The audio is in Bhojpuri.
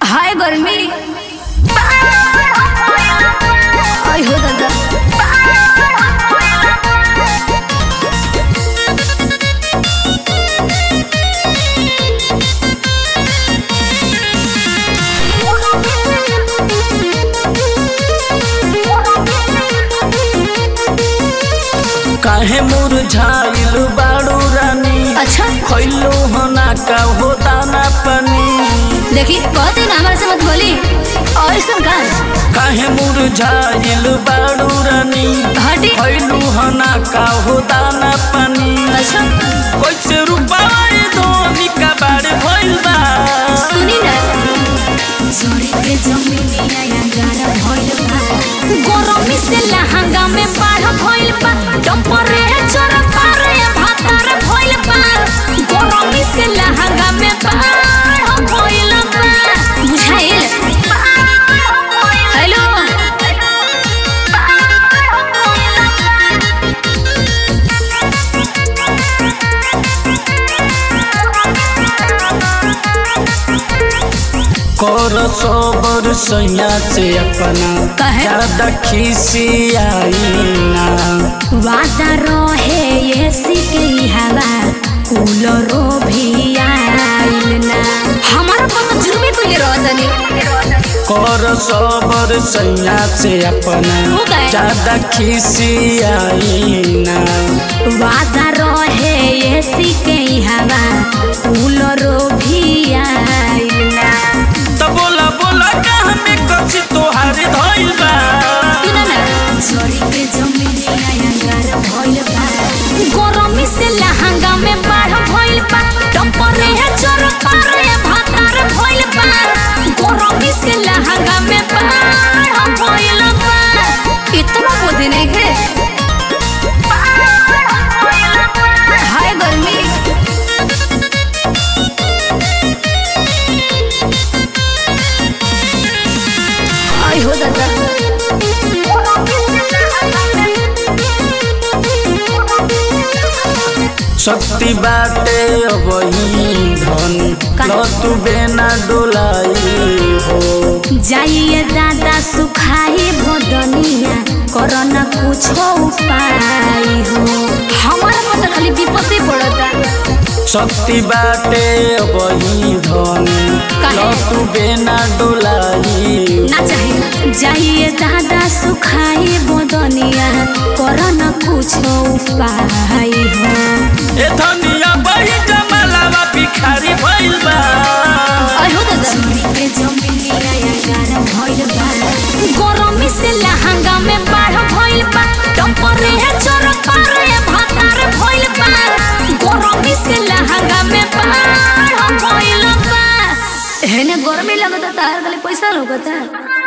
हाय गर्मी आई हो दादा काहे मुरझाइल बाड़ू रानी अच्छा खैलो हना का हो दाना पानी देखी कहते ना हमारे से मत बोली और सुन का काहे मुरझाइल बाड़ू रानी हटी खैलो हना का हो दाना पानी अच्छा कैसे रुपाए धोनी का बाड़े भइल बा सुनी ना जोड़ी के जमीनिया या गारा भइल बा गरमी से लहंगा में बाढ़ भइल बा टपरे चोर पारे भातार भइल बा गरमी से लहंगा में बाढ़ भइल बा बुझाइल हेलो कर सोबर सैया से अपना काहे? ज्यादा खिसियाई ना वादा रहे एसी के हवा कूलरो भी आइल ना हमारा पर जुर्मी कोई रहतनी कर सोबर सैया से अपना हो गए। ज्यादा खिसियाई ना वादा रहे एसी के हवा कूलरो भी आइल ना तो बोला बोला कहाँ में कछि तोहारे धइल बा सुना ना छोरी के जमीनिया अंगार भइल बा गरमी से लहंगा में बाढ़ भइल बा टपरे है चोर पारे भातार भइल बा गरमी से लहंगा में बाढ़ भइल बा इतना बुद्धि नहीं है हाय गर्मी आई हो दादा शक्ति बाटे अबही धन का? लतु बेना डोलाई हो जाइए दादा सुखाई भदनिया करना कुछ उपाय हो हमारा मत खाली विपत्ति पड़ता शक्ति बाटे अबही धन काहे? लतु बेना डोलाई ना चाहे जाइए दादा सुखाई बदनिया करना कुछ उपाय हो ए धनिया बही जमलावा भिखारी भइल बा आई हो दादा के जमीनिया या गारा भइल बा गरमी से लहंगा में बाढ़ भइल बा टपरे है चोर पारे भातार भइल बा गरमी से लहंगा में बाढ़ भइल बा हेने गरमी लगता तार गले पैसा लगता